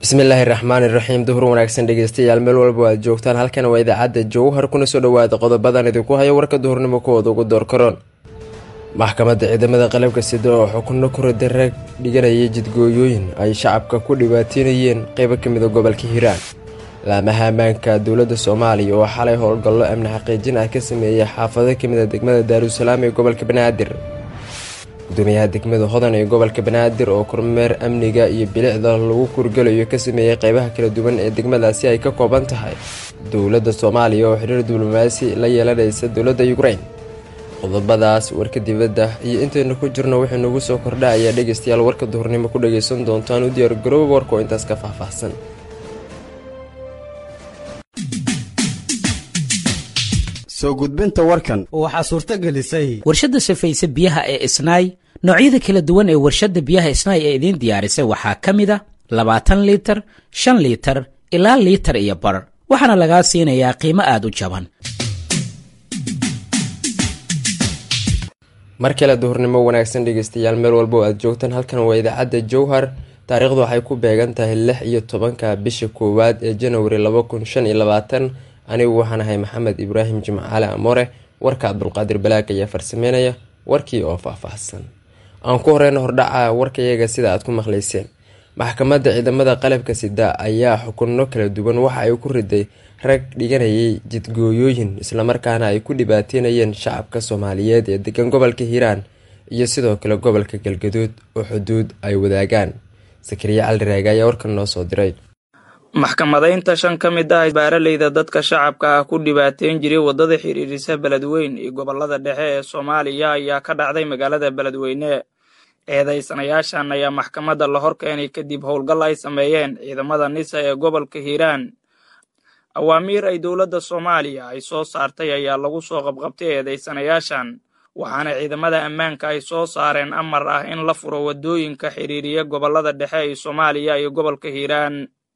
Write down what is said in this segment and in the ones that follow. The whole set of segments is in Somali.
bismillaahi raxmaani raxiim duhur wanaagsan dhegeystayaal meel walba aad joogtaan halkan waa idaacadda jowhar kuna soo dhawaada qodobadan idinku haya warka duhurnimo kuwooda ugu door karoon maxkamadda ciidamada qalabka sida oo xukunno kurada rag dhiganayay jidgooyooyin ay shacabka ku dhibaateynayeen qeybo kamida gobolka hiiraan laamaha ammaanka dowladda soomaaliya oo xalay howlgallo amni xaqiijin ah ka sameeyey xaafado kamida degmada daarusalaam ee gobolka banaadir gudoomiyaha degmada hodan ee gobolka banaadir oo kormeer amniga iyo bilicda lagu kurgalayo ka sameeyey qeybaha kala duwan ee degmadaasi ay ka kooban tahay dowladda soomaaliya oo xiriir diblomaasi la yeelanaysa dowladda ukrain qodobadaas warka dibadda iyo intaynu ku jirno wixii nagu soo kordha ayaa dhegeystayaal warka duhurnimo ku dhageysan doontaan u diyaar garooba warka oo intaas ka faahfaahsan soo gudbinta warkan waxaa suurto gelisay warshadda safayse biyaha ee isnaay noocyada kala duwan ee warshadda biyaha isnaay ee idiin diyaarisay waxaa ka mid a labaatan liitar shan liitar ilaa liitar iyo bar waxaana lagaa siinayaa qiimo aad u jaban mar kale duhurnimo wanaagsan dhegeystayaal meel walba oo aad joogtaan halkan waa idaacadda jowhar taariikhdu waxay ku beegan tahay lix iyo tobanka bisha koowaad ee janawari laba kun shan iyo labaatan anigu waxaan ahay maxamed ibraahim jimcaale amore warka cabdulqaadir balaag ayaa farsameynaya warkii oo faahfaahsan aan ku horeyna hordhaca warkayaga sida aad ku maqlayseen maxkamadda ciidamada qalabka sida ayaa xukunno kala duwan waxa ay ku riday rag dhiganayay jidgooyooyin islamarkaana ay ku dhibaateynayeen shacabka soomaaliyeed ee degan gobolka hiiraan iyo sidoo kale gobolka galgaduud oo xuduud ay wadaagaan sakariya caldiraaga ayaa warkan noo soo diray maxkamadaynta shan ka mid ah baaraleyda dadka shacabka ah ku dhibaateyn jiray waddada xiriirisa beledweyn iyo gobolada dhexe ee soomaaliya ayaa ka dhacday magaalada beledweyne eedaysanayaashan ayaa maxkamadda la hor keenay kadib howlgal ay sameeyeen ciidamada nisa ee gobolka hiiraan awaamiir ay dowladda soomaaliya ay soo saartay ayaa lagu soo qabqabtay eedaysanayaashan waxaana ciidamada ammaanka ay soo saareen amar ah in la furo waddooyinka xiriiriya gobolada dhexe ee soomaaliya iyo gobolka hiiraan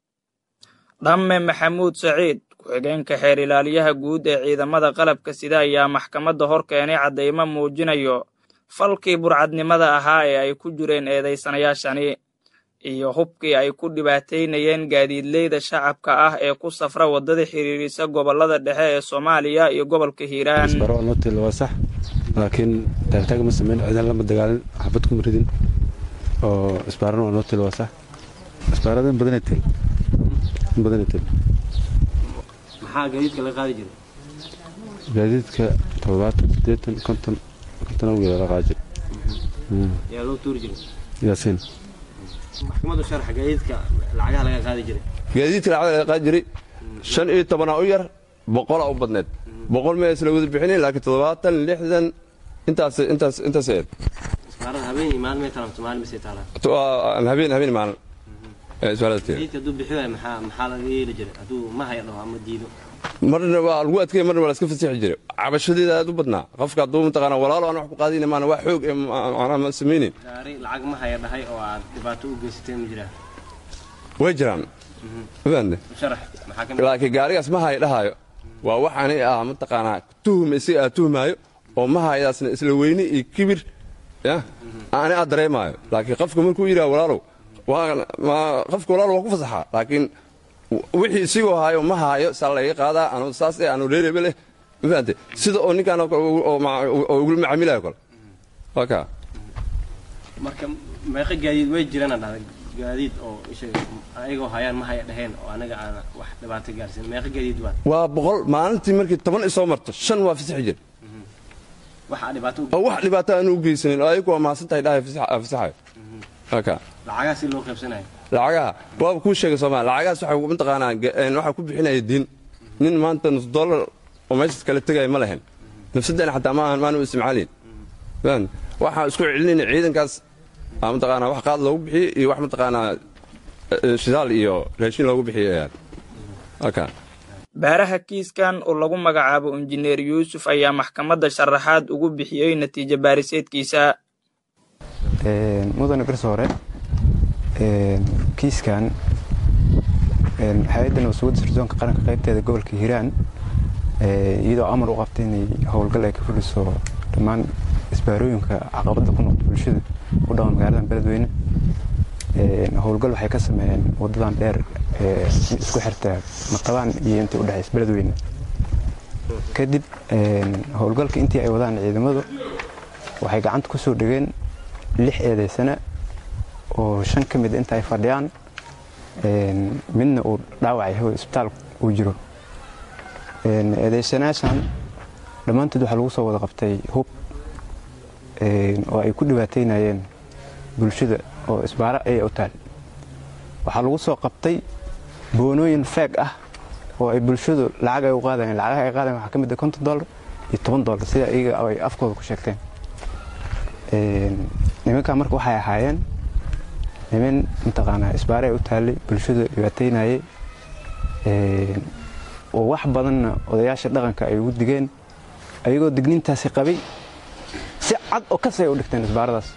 dhamme maxamuud saciid ku-xigeenka xeer ilaaliyaha guud ee ciidamada qalabka sida ayaa maxkamadda hor keenay caddaymo muujinayo falkii burcadnimada ahaa ee ay ku jireen eedaysanayaashani iyo hubkii ay ku dhibaateynayeen gaadiidleyda shacabka ah ee ku safra waddada xiriirisa gobolada dhexe ee soomaaliya iyo gobolka hiiraan waa sax laakiin taagtaag ma sameyn ciidan lama dagaalin xabad kuma ridin oo isbaaran waa nootil waa sax isbaarada in badanay tahay in badanay tahay maxaa gaadiidka laga qaadi jiray gaadiidka toddobaatan siddeetan konton konton awgeed la qaadi jiray yaa loo tuuri jiray yaasiin maxkamaddu sharxa gaadiidka lacagaha laga qaadi jiray gaadiidka lacagda laga qaadi jiray shan iyo tobanaa u yar boqolaa u badneed boqol ma isla wada bixinayn laakiin toddobaatan lixdan intaas intaas intaas eed isbaarada habeen iyo maalin may talamto maalin misay taalaan habeen habeen maalin gaadiidka hadduu bixi waayo maxaa maxaa laga yeeli jiray hadduu ma haya dhaho ama diido marna waa lagu adkaya marna waa la iska fasixi jiray cabashadeeda aad u badnaa qofka hadduu mataqaana walaalo aan wax ku qaadayna maana wax xoog ee macnaha ma samaynin gaari lacag ma haya dhahay oo aad dhibaato u geysateen ma jiraan way jiraan mafahamte sharax maxaa ka mid laakiin gaarigaas ma haya dhahaayo waa waxaani ah mataqaanaa tuhum isaga aad tuhmaayo oo ma hayadaasna isla weyne iyo kibir ya ani aad dareemaayo laakiin qofka markuu yidhaha walaalow qofka walaalo waa ku fasaxaa laakiin wixii isigoo haayo ma haayo saa laga qaadaa anu saas eh anu reerebe leh ma fahamte sida oo ninkaan oo ugula macaamilayo kale waa kaa marka meeqa gaadiid way jirana dhahday gaadiid oo ayagoo hayaan ma haya dhaheen oo anaga aan wax dhibaato gaarsiin meeqa gaadiid waa waa boqol maalintii markii toban isoo marto shan waa fasixi jir waxaa dhibaato oo wax dhibaato aanu u geysanin oo ayagu waa mahadsan tahay dhahay fasaxayo waa kaa lacagaha si loo qaybsanayo lacagaha waaba kuu sheegay soomaalia lacagahaas waxay mataqaanaa waxaa ku bixinaya diin nin maanta nus dollar oo meeshaas kala tegaya ma lahayn nafsadana xataa maahan maanu isticmaalayn waxaa isku celinayna ciidankaas mataqaanaa wax qaad loogu bixiyo iyo wax mataqaanaa shidaal iyo raashin loogu bixiyo aka baaraha kiiskan oo lagu magacaabo injineer yuusuf ayaa maxkamadda sharaxaad ugu bixiyey natiijo baariseedkiisa mudane garsoore kiiskan hay-adda nabadsugadda sirdoonka qaranka qaybteeda gobolka hiiraan iyadoo amar u qabtay inay howlgal ay ka fuliso dhammaan isbaarooyinka caqabadda ku noqda bulshada u dhaqan magaalada beledweyne howlgal waxay ka sameeyeen wadadan dheer ee isku xirta maqabaan iyo intii udhexaysa beledweyne kadib howlgalka intii ay wadaan ciidamadu waxay gacanta ku soo dhegeen lix eedaysana oo shan ka mid inta ay fadhiyaan midna uu dhaawac yahay oo isbitaal uu jiro eedaysanaashan dhammaantood waxaa lagu soo wada qabtay hub oo ay ku dhibaateynayeen bulshada oo isbaaro ayay u taal waxaa lagu soo qabtay boonooyin feeg ah oo ay bulshadu lacag ay u qaadayeen lacagaha ay qaadayen waxaa ka mid ah konton dollar iyo toban dollar sida iyaga ay afkooda ku sheegteen nimankaa marka waxay ahaayeen niman mataqaanaa isbaare ay u taallay bulshada dhibaateynayay oo wax badanna odayaasha dhaqanka ay ugu digeen ayagoo digniintaasi qabay si cad oo kas ay u dhigteen isbaaradaas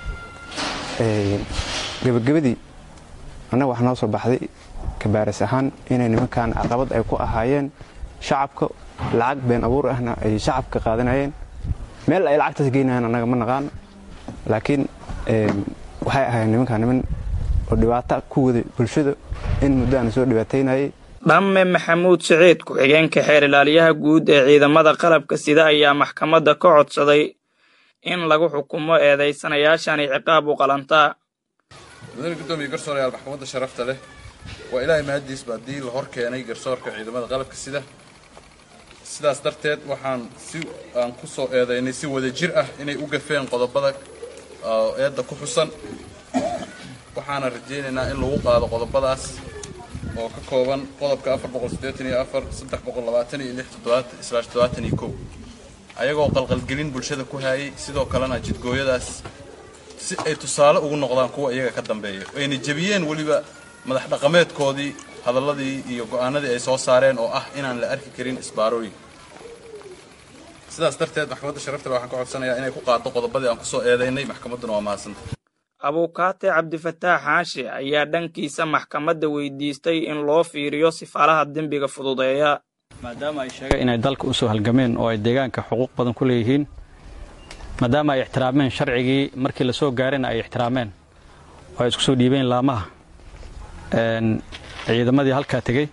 gebagabadii annaga waxaa noo soo baxday kabaaris ahaan inay nimankan caqabad ay ku ahaayeen shacabka lacag been abuur ahna ay shacabka qaadanayeen meel ay lacagtaas geynayaan annaga ma naqaan laakiin waxay ahaayeen nimankan niman oo dhibaato ku waday bulshada in muddo aan soo dhibaateynayay dhamme maxamuud siciid ku-xigeenka xeer ilaaliyaha guud ee ciidamada qalabka sida ayaa maxkamadda ka codsaday in lagu xukumo eedaysanayaashani ciqaab u qalantaa mudane guddoomiye garsoorayaal maxkamadda sharafta leh waa ilaahay mahaddiisba haddii la hor keenay garsoorka ciidamada qalabka sida sidaas darteed waxaan si aan ku soo eedaynay si wada jir ah inay u gafeen qodobada eedda ku xusan waxaana rajaynaynaa in lagu qaado qodobadaas oo ka kooban qodobka afar boqol siddeetan iyo afar saddex boqol labaatan iyo lix toddobaatan islaash toddobaatan iyo kow ayagoo qalqalgelin bulshada ku haayay sidoo kalena jidgooyadaas si ay tusaale ugu noqdaan kuwa iyaga ka dambeeya ayna jebiyeen weliba madax dhaqameedkoodii hadalladii iyo go'aanadii ay soo saareen oo ah inaan la arki karin isbaarooyin sidaas darteed maxkamadda sharafta waxaan ka codsanayaa inay ku qaado qodobadii aan kusoo eedaynay maxkamadduna waa mahadsanta abuukaate cabdifataax xaashi ayaa dhankiisa maxkamadda weydiistay in loo fiiriyo sifaalaha dembiga fududeeya maadaama ay sheegeen inay dalka u soo halgameen oo ay deegaanka xuquuq badan ku leeyihiin maadaama ay ixtiraameen sharcigii markii la soo gaarayna ay ixtiraameen oo ay isku soo dhiibeen laamaha ciidamadii halkaa tegey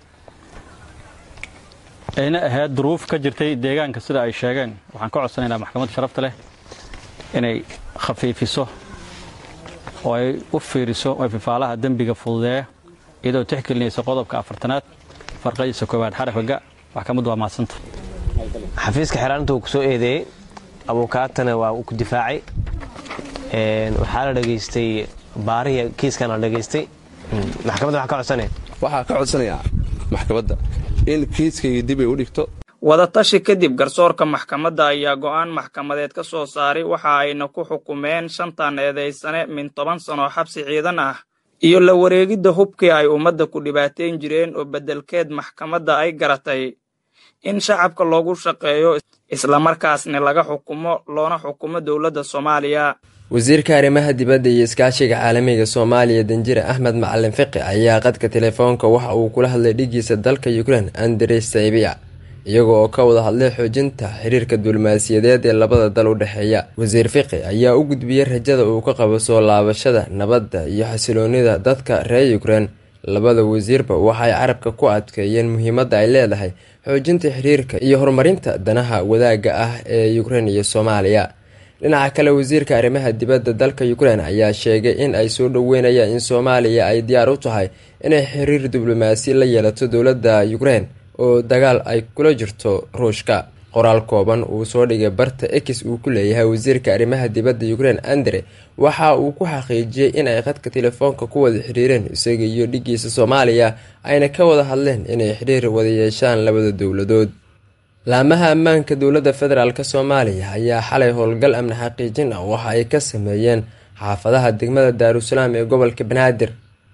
ayna ahayd duruuf ka jirtay deegaanka sida ay sheegeen waxaan ka codsanaynaa maxkamadda sharafta leh inay khafiifiso oo ay u fiiriso oo fifaalaha dembiga fududeeya iyadoo tixgelinaysa qodobka afartanaad farqadiisa koowaad xarafka maxkamaddu waa mahadsanta xafiiska xeeraanta uu ku soo eedeeyey abuukaatana waa uu ku difaacay waxaa la dhegaystay baarihi kiiskana la dhegaystay maxkamadda waxaa ka codsanaya waxaa ka codsanayaa maxkamadda in kiiskayga dib ay u dhigto wadatashi kadib garsoorka maxkamadda ayaa go'aan maxkamadeed ka soo saaray waxa ayna ku xukumeen shantan eedaysane min toban sano xabsi ciidan ah iyo la wareegidda hubkii ay ummadda ku dhibaateyn jireen oo beddelkeed maxkamadda ay garatay in shacabka loogu shaqeeyo islamarkaasna laga xukumo loona xukumo dowladda soomaaliya wasiirka arrimaha dibadda iyo iskaashiga caalamiga soomaaliya danjire axmed macalin fiqi ayaa qadka telefoonka waxa uu kula hadlay dhigiisa dalka ukrein andrey saybiya iyaga oo ka wada hadlay xoojinta xiriirka diblomaasiyadeed ee labada dal u dhexeeya wasiir fiqi ayaa u gudbiyey rajada uu ka qabo soo laabashada nabadda iyo xasiloonida dadka reer ukrein labada wasiirba waxay carabka ku adkeeyeen muhiimadda ay leedahay xoojinta xiriirka iyo horumarinta danaha wadaagga ah ee ukrein iyo soomaaliya dhinaca kale wasiirka arrimaha dibadda dalka ukrein ayaa sheegay in ay soo dhoweynayaan in soomaaliya ay diyaar u tahay inay xiriir diblomaasi la yeelato dowladda ukrein oo dagaal ay kula jirto ruushka qoraal kooban uu soo dhigay barta ex uu ku leeyahay wasiirka arrimaha dibadda ukrein andre waxa uu ku xaqiijiyey in ay khadka telefoonka ku wada xiriireen isaga iyo dhigiisa soomaaliya ayna ka wada hadleen inay xiriir wada yeeshaan labada dowladood laamaha ammaanka dowladda federaalk soomaaliya ayaa xalay howlgal amni xaqiijin ah waxa ay ka sameeyeen xaafadaha degmada daarusalaam ee gobolka banaadir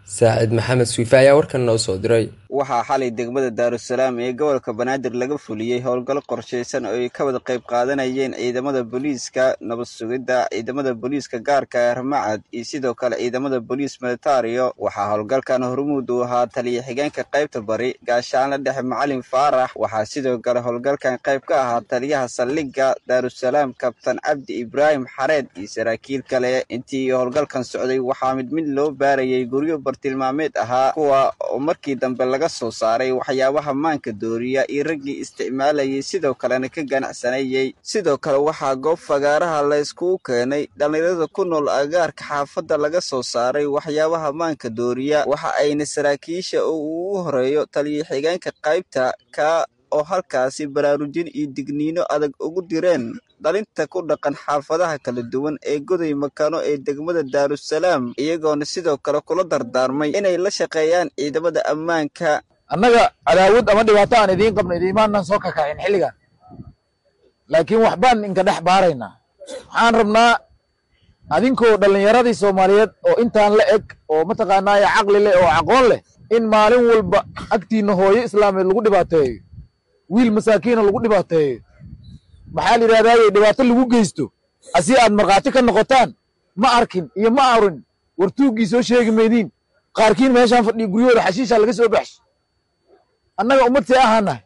saacid maxamed suife ayaa warkan noo soo diray waxaa xalay degmada daarusalaam ee gobolka banaadir laga fuliyey howlgal qorshaysan oo ay ka wada qayb qaadanayeen ciidamada booliiska nabad sugidda ciidamada booliiska gaarka ee ramacad iyo sidoo kale ciidamada booliis militario waxaa howlgalkan hormuud uu ahaa taliya xigeenka qaybta bari gaashaanla dhexe macalin faarax waxaa sidoo kale howlgalkan qayb ka ahaa taliyaha saldhigga daarusalaam kabtan cabdi ibraahim xareed iyo saraakiil kale intii howlgalkan socday waxaa mid mid loo baarayay guryo bartilmaameed ahaa kuwa oo markii dambe laga soo saaray waxyaabaha maanka dooriya iyo raggii isticmaalayay sidoo kalena ka ganacsanayey sidoo kale waxaa goob fagaaraha la yskugu keenay dhallinyarada ku nool agaarka xaafadda laga soo saaray waxyaabaha maanka dooriya waxa ayna saraakiisha oo ugu horeeyo taliya xigeenka qaybta ka oo halkaasi baraarujin iyo digniino adag ugu direen dhalinta ku dhaqan xaafadaha kala duwan ee goday makano ee degmada daarusalaam iyagoona sidoo kale kula dardaarmay inay la shaqeeyaan ciidamada ammaanka annaga cadaawad ama dhibaato aan idiin qabno idiimaanan soo kakacin xilligan laakiin waxbaan inka dhex baaraynaa waxaan rabnaa adinkoo dhallinyaradii soomaaliyeed oo intaan la eg oo mataqaanaaye caqli leh oo aqoon leh in maalin walba agtiinna hooyo islaameed lagu dhibaateeyo wiil masaakiina lagu dhibaateeyo maxaa la yidhahdaaye dhibaato lagu geysto asi aad markhaati ka noqotaan ma arkin iyo ma arin wartuuggii soo sheegi maydiin qaarkiin meeshaan fadhiya guryahooda xashiishaa laga soo baxshay annaga ummad see ahaanahay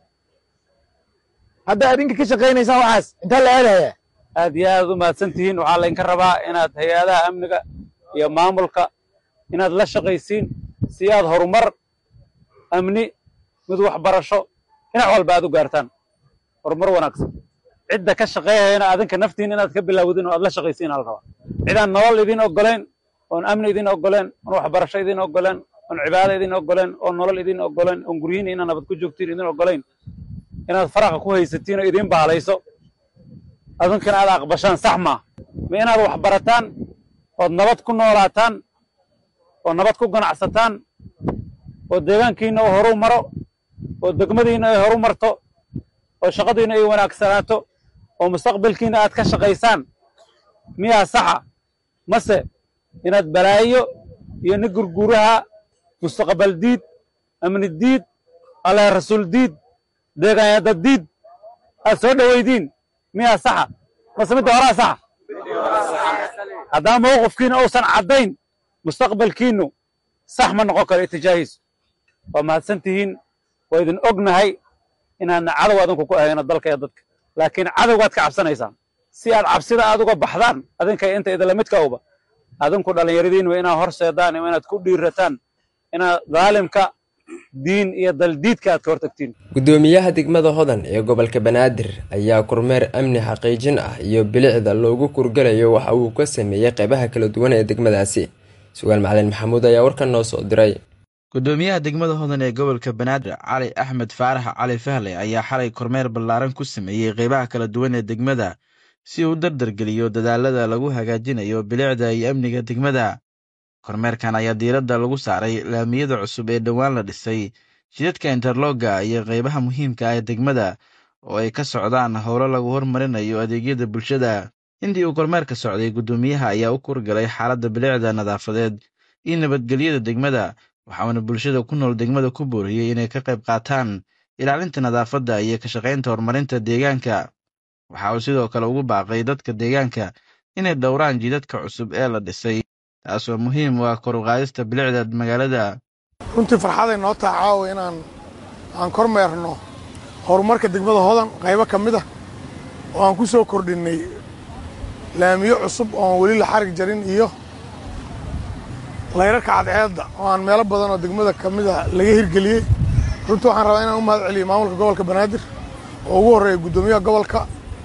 haddaa adinka ka shaqaynaysaan waxaas intaa la aadayaa aad iyo aad u mahadsan tihiin waxaa laydinka rabaa inaad hay-adaha amniga iyo maamulka inaad la shaqaysiin si aad horumar amni mid waxbarasho dhinac walba aad u gaartaan horumar wanaagsan cidda ka shaqeeyayana adinka naftiin inaad ka bilaawdin oo aad la shaqaysiin ala rabaa cidaan nolol idin oggolayn oon amni idin oggoleen oon waxbarasho idin oggoleen oon cibaado idin oggoleen oon nolol idin oggoleen oon guryihiin inaad nabad ku joogtiin idin oggolayn inaad faraqa ku haysatiin oo idin baalayso adinkana aad aqbashaan sax maa ma inaad wax barataan ood nabad ku noolaataan oo nabad ku ganacsataan oo deegaankiinna uu horu maro oo degmadiinna ay horu marto oo shaqadiinna ay wanaagsanaato oo mustaqbalkiinna aad ka shaqaysaan miyaa saxa mase inaad balaayo iyo ni gurguraha mustaqbal diid amni diid allah rasuul diid deegaanyada diid aad soo dhowaydiin miyaa saxa mase midda horaa saxa haddaa mawqifkiina uusan caddayn mustaqbalkiinnu sax ma noqon karo itijaahiisu waa mahadsan tihiin waa idin ognahay inaadna cadow adinku ku ahayno dalka iyo dadka laakiin cadowgaad ka cabsanaysaan si aad cabsida aad uga baxdaan adinka inta idinla midka uba adinku dhallinyaradiin waa inaad horseedaan waa inaad ku dhiirataan inaad daalimka diin iyo daldiidka aad ka hortagtiin gudoomiyaha degmada hodan ee gobolka banaadir ayaa kormeer amni xaqiijin ah iyo bilicda loogu kurgalayo waxa uu ka sameeyey qeybaha kala duwan ee degmadaasi sugaal macalin maxamuud ayaa warkan noo soo diray gudoomiyaha degmada hodan ee gobolka banaadir cali axmed faarax cali fahle ayaa xalay kormeer ballaaran ku sameeyey qeybaha kala duwan ee degmada si uu dardargeliyo dadaalada lagu hagaajinayo bilicda iyo amniga degmada kormeerkan ayaa diiradda lagu saaray laamiyada cusub ee dhowaan la dhisay jidadka interloga iyo qeybaha muhiimka ah ee degmada oo ay ka socdaan howlo lagu hormarinayo adeegyada bulshada intii uu kormeerka socday guddoomiyaha ayaa u kurgalay xaaladda bilicda nadaafadeed iyo nabadgelyada degmada waxauna bulshada ku nool degmada ku booriyey inay ka qayb qaataan ilaalinta nadaafadda iyo ka shaqaynta horumarinta deegaanka waxa uu sidoo kale ugu baaqay dadka deegaanka inay dhowraan jidadka cusub ee la dhisay taasoo muhiim u ah kor u qaadista bilicda magaalada runtii farxaday noo taha caawa inaan aan kormeerno horumarka degmada hodan qaybo ka mid ah oo aan ku soo kordhinnay laamiyo cusub ooan weli la xarig jarin iyo layrarka cadceedda oo aan meelo badan oo degmada ka mid a laga hirgeliyey runtii waxaan rabaa inaan u mahad celiyo maamulka gobolka banaadir oo ugu horreeya guddoomiyaha gobolka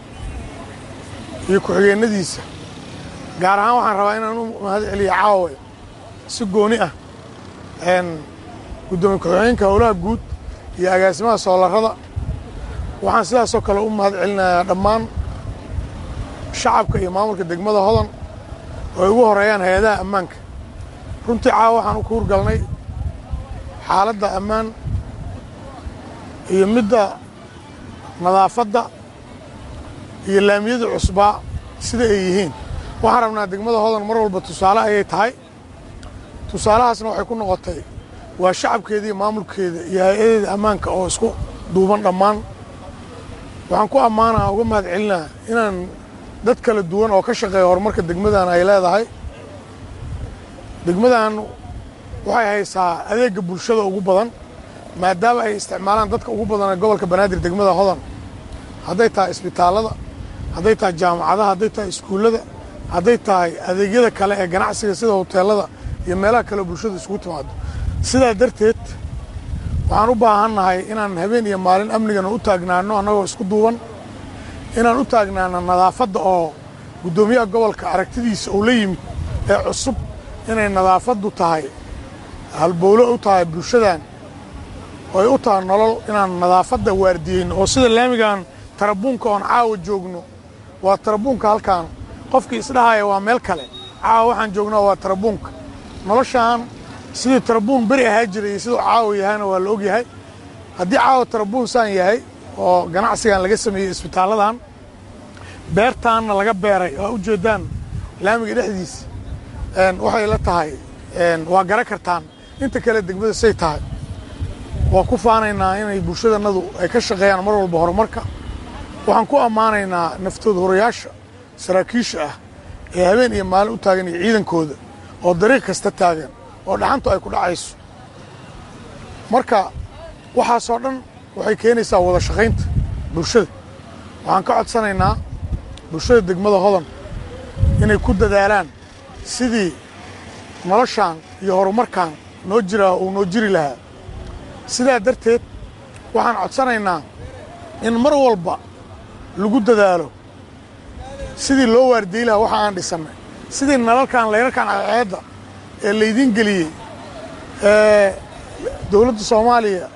iyo ku-xigeennadiisa gaar ahaan waxaan rabaa inaan u mahad celiyo caawa si gooni ah guddoomiye ku-xigeenka howlaha guud iyo agaasimaha soolarrada waxaan sidaasoo kale u mahad celinayaa dhammaan shacabka iyo maamulka degmada hodan oo ay ugu horeeyaan hay-adaha ammaanka runtii caawa waxaan u ku hurgalnay xaaladda ammaan iyo midda nadaafadda iyo laamiyada cusbaa sida ay yihiin waxaan rabnaa degmada hodan mar walba tusaale ayay tahay tusaalahaasna waxay ku noqotay waa shacabkeeda iyo maamulkeeda iyo hay-adeeda ammaanka oo isku duuban dhammaan waxaan ku ammaanaa uga mahad celinaa inaan dad kala duwan oo ka shaqeeya horumarka degmadan ay leedahay degmadan waxay haysaa adeegga bulshada ugu badan maadaama ay isticmaalaan dadka ugu badan ee gobolka banaadir degmada hodan hadday tahay isbitaallada hadday tahay jaamacadaha hadday tahay iskuullada hadday tahay adeegyada kale ee ganacsiga sida hoteellada iyo meelaha kale bulshada isugu timaado sidaa darteed waxaan u baahannahay inaan habeen iyo maalin amnigana u taagnaano annagoo isku duuban inaan u taagnaano nadaafadda oo guddoomiyaha gobolka aragtidiisa uu la yimid ee cusub inay nadaafaddu tahay halbowlo u tahay bulshadan oo ay u tahay nolol inaan nadaafadda waardiyeyno oo sida laamigan tarabuunka oon caawa joogno waa tarabuunka halkaan qofkii isdhahaya waa meel kale caawa waxaan joognaa waa tarabuunka noloshaan sidii tarabuun beri ahaa jiray iyo siduu caawa yahayna waa la ogyahay haddii caawa tarabuun saan yahay oo ganacsigan laga sameeyey isbitaalladan beertaanna laga beeray waa u jeeddaan laamiga dhexdiisa waxay la tahay waa gara kartaan inta kale degmada say tahay waa ku faanaynaa inay bulshadannadu ay ka shaqeeyaan mar walba horumarka waxaan ku ammaanaynaa naftooda horayaasha saraakiisha ah ee habeen iyo maalin u taagan iyo ciidankooda oo dariiq kasta taagan oo dhaxantu ay ku dhacayso marka waxaasoo dhan waxay keenaysaa wada shaqaynta bulshada waxaan ka codsanaynaa bulshada degmada hodan inay ku dadaalaan sidii noloshaan iyo horumarkan noo jiraa uu noo jiri lahaa sidaa darteed waxaan codsanaynaa in mar walba lagu dadaalo sidii loo waardiyi lahaa waxa aan dhisannay sidii nalalkan layrarkan cadceedda ee laydiin geliyey ee dowladda soomaaliya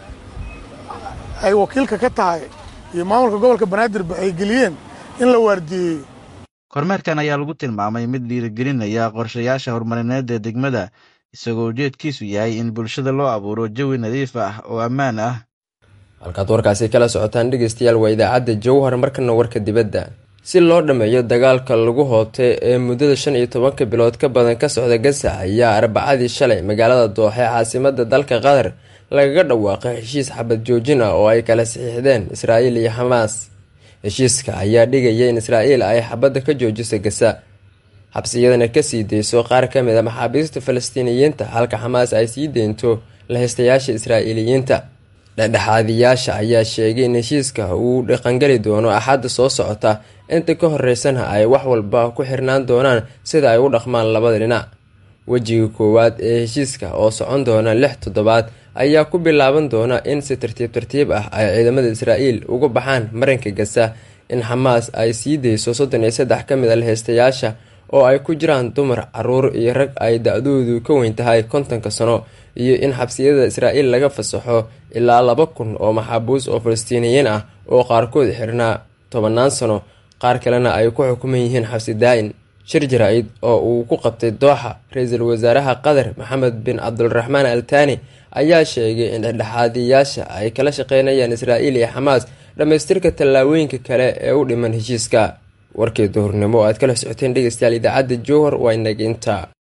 ay wakiilka ka tahay iyo maamulka gobolka banaadirba ay geliyeen in la waardiyeeyo kormeerkan ayaa lagu tilmaamay mid dhiirigelinaya qorshayaasha horumarineed ee degmada isagoo ujeedkiisu yahay in bulshada loo abuuro jawi nadiif ah oo ammaan ah halkaad warkaasi kala socotaan dhegeystayaal waa idaacadda jowhar markana warka dibadda si loo dhammeeyo dagaalka lagu hoobtay ee muddada shan iyo tobanka bilood ka badan ka socda gaza ayaa arbacadii shalay magaalada dooxe caasimada dalka qatar lagaga dhawaaqay heshiis xabad joojin ah oo ay kala saxiixdeen israa'iil iyo xamaas heshiiska ayaa dhigaya in israa'iil ay xabadda ka joojiso gaza xabsiyadana kasii deyso qaar ka mid a maxaabiista falastiiniyiinta halka xamaas ay sii deynto lahaystayaasha israa'iiliyiinta dhexdhexaadiyaasha ayaa sheegay in heshiiska uu dhaqangeli doono axadda soo socota inta ka horeysana ay wax walba ku xirnaan doonaan sida ay u dhaqmaan labada dhinac wejiga koowaad ee heshiiska oo socon doona lix toddobaad ayaa ku bilaaban doona in si tartiib tartiib ah ay ciidamada israa'iil uga baxaan marinka gaza in xamaas ay sii deyso soddon iyo saddex ka mid a lahaystayaasha oo ay ku jiraan dumar caruur iyo rag ay da-doodu ka weyn tahay kontonka sano iyo in xabsiyada israa'iil laga fasaxo ilaa laba kun oo maxaabuus oo falastiiniyiin ah oo qaarkood xirnaa tobannaan sano qaar kalena ay ku xukuman yihiin xabsi daa-in shir jaraa-id oo uu ku qabtay dooxa ra-iisul wasaaraha qatar maxamed bin cabdulraxmaan al taani ayaa sheegay in dhexdhexaadiyaasha ay kala shaqeynayaan israa'iil iyo xamaas dhammaystirka tallaabooyinka kale ee u dhiman heshiiska warkii duhurnimo oo aad kala socoteen dhegeystayaal idaacadda jowhar waa inaginta